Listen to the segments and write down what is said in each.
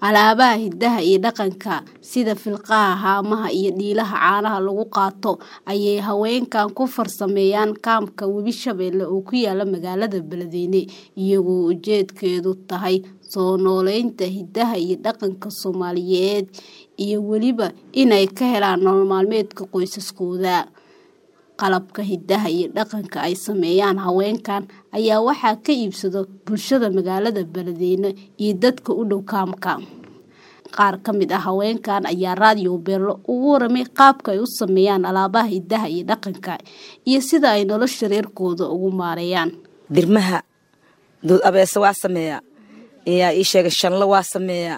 alaabaha hidaha iyo dhaqanka sida filqaha haamaha iyo dhiilaha caanaha lagu qaato ayay haweenkan ku farsameeyaan kaamka webi shabeelle oo ku yaala magaalada beledweyne iyagoo ujeedkeedu tahay soo nooleynta hidaha iyo dhaqanka soomaaliyeed iyo weliba inay ka helaan nolol maalmeedka qoysaskooda qalabka hidaha iyo dhaqanka ay sameeyaan haweenkan ayaa waxaa ka iibsado bulshada magaalada beledweyne iyo dadka u dhow kaamka qaar ka mid ah haweenkan ayaa raadiyo beerlo ugu waramay qaabka ay u sameeyaan alaabaha hidaha iyo dhaqanka iyo sida ay nolosha reerkooda ugu maareeyaan dirmaha duud abeese waa sameeyaa yaa ii sheegay shanlo waa sameeyaa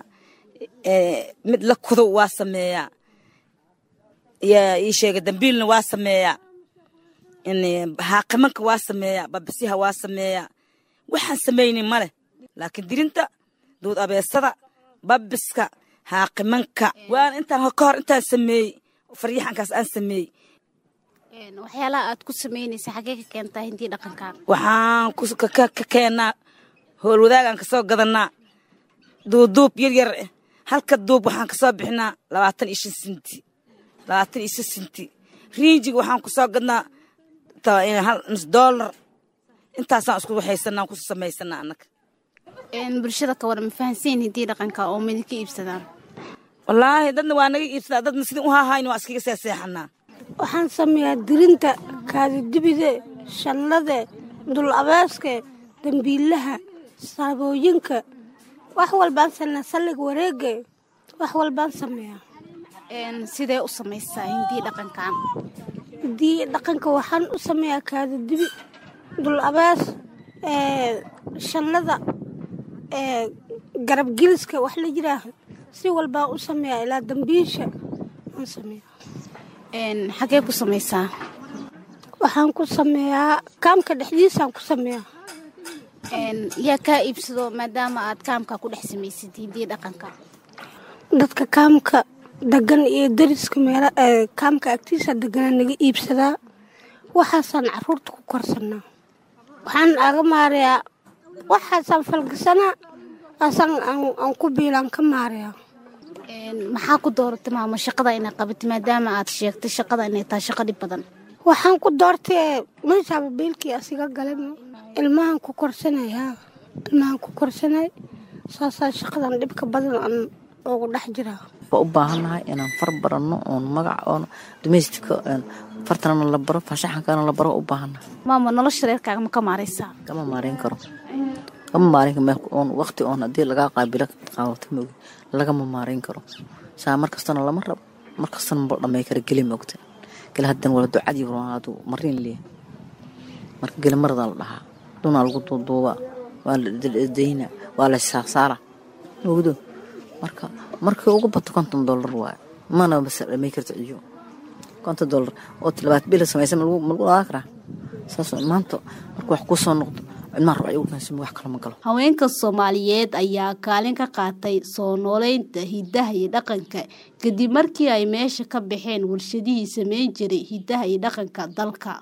mid la kudow waa sameeyaa yaa ii sheegay dambiilna waa sameeyaa haaqimanka waa sameeyaa babisiha waa sameeyaa waxaan samaynin maleh laakiin dirinta duud abeesada babiska haaqimanka waan intaan ka hor intaan sameeyey faryaxankaas aan sameeyey waxyaalaha aad ku samaynaysa xagee ka keentaa hindii dhaqankan waxaan ka keennaa hool wadaagaan kasoo gadanaa duuduub yar yar eh halka duub waxaan kasoo bixinaa labaatan iyo shan sinti labaatan iyo shan sinti riinjiga waxaan kusoo gadnaa hal nus doolar intaasaan isku waxaysanaa ku samaysanaa annaga bulshada ka waran ma fahansiin hindii dhaqanka oo midinka iibsadaan wallaahi dadna waa naga iibsadaa dadna sidii u haahayna waa iskaga seeseexanaa waxaan sameeyaa dirinta kaadidibide shallade dul abeeske dambiilaha saabooyinka wax walbaan sameeyaa salliga wareege wax walbaan sameeyaa sidee u samaysaa hindii dhaqankan hindii dhaqanka waxaan u sameeyaa kaadidibi dul abees shallada garab giliska wax la yiraaho si walbaan u sameeyaa ilaa dambiisha aan sameeyaa xagee ku samaysaa waxaan ku sameeyaa kaamka dhexdiisaan ku sameeyaa yaa kaa iibsado maadaama aad kaamka ku dhex samaysid hindii dhaqanka dadka kaamka degan iyo dariska meel kaamka agtiisa deganaa naga iibsadaa waxaasaan caruurta ku korsanaa waxaan aga maarayaa waxaasaan falgasanaa aasaan aan ku biilaan ka maarayaa maxaa ku dooratay maama shaqada inay qabatay maadaama aad sheegtay shaqada inay tahay shaqo dhib badan waxaan ku doortay meeshaaba biilkii asiga galay ilmahan ku korsanayaa ilmahan ku korsanay saasaa shaqadan dhibka badan aan ugu dhex jiraa waa u baahannahay inaan far baranno oon magac oon dumaystika fartana la baro faashaxankana la baro u baahannahay maama nolosha reerkaaga ma ka maaraysaa kama maareyn karo kama maareyn karo oon waqti oon haddii lagaa qaabilo qaadato moogi lagama maareyn karo saa mar kastana lama rabo mar kastana ma dhamay kara geli moogta geli haddan wala ducadii warwaadu mariin leeyahay marka geli maradaa la dhahaa dunaa lagu duuduubaa waa la dayna waa la saarsaara moogdo marka markii ugu bato konton dollar waaye mana bas dhamay karto iyo konton dollar oo labaad bil samaysa ma lagu dhaaa karaa saas maanta marka wax kuu soo noqdo haweenka soomaaliyeed ayaa kaalin ka qaatay soo nooleynta hidaha iyo dhaqanka kadib markii ay meesha ka baxeen warshadihii sameyn jiray hidaha iyo dhaqanka dalka